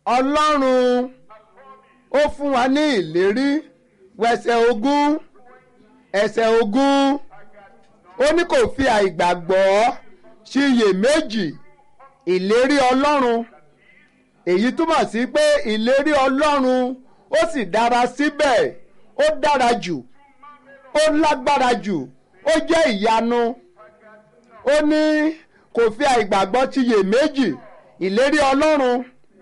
ọlọ́run ó fún wa ní ìlérí wẹsẹ̀ ogún ẹsẹ̀ ogún ó ní kò fi àìgbàgbọ́ ṣiyèméjì ìlérí ọlọ́run èyí túmọ̀ sí pé ìlérí ọlọ́run ó sì dára síbẹ̀ ó dára jù ó lágbára jù ó jẹ́ ìyanu ó ní kò fi àìgbàgbọ́ ṣiyèméjì ìlérí ọlọ́run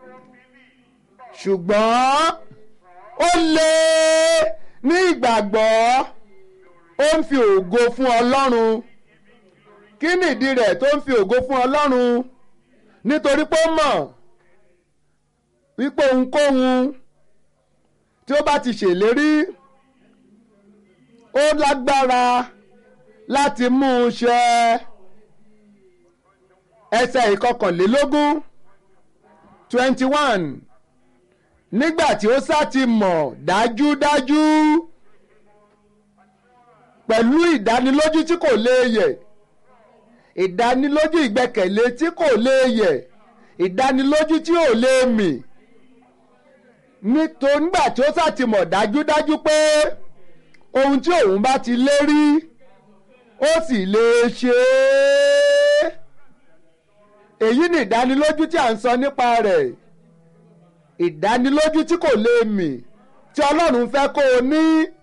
ṣùgbọ́n ó lé ní ìgbàgbọ́ ó ń fi ògo fún ọlọ́run kí nìdí rẹ̀ tó ń fi ògo fún ọlọ́run nítorí pé ó mọ̀ wípé ohunkóhun tí ó bá ti ṣèlérí ó lágbára láti mú un ṣẹ ẹsẹ̀ ìkọkànlélógún twenty one nígbà tí ó sá ti mọ̀ dájúdájú pẹ̀lú ìdánilójú tí kò léèyẹ̀ ìdánilójú ìgbẹ́kẹ̀lé tí kò léèyẹ̀ ìdánilójú tí ò lè mì nítorí nígbà tí ó sá ti mọ̀ dájúdájú pé ohun tí òun bá ti lérí ó sì lè ṣe é èyí ni ìdánilójú tí à ń sọ nípa rẹ̀ ìdánilójú tí kò lè mì tí ọlọ́run fẹ́ kó o ní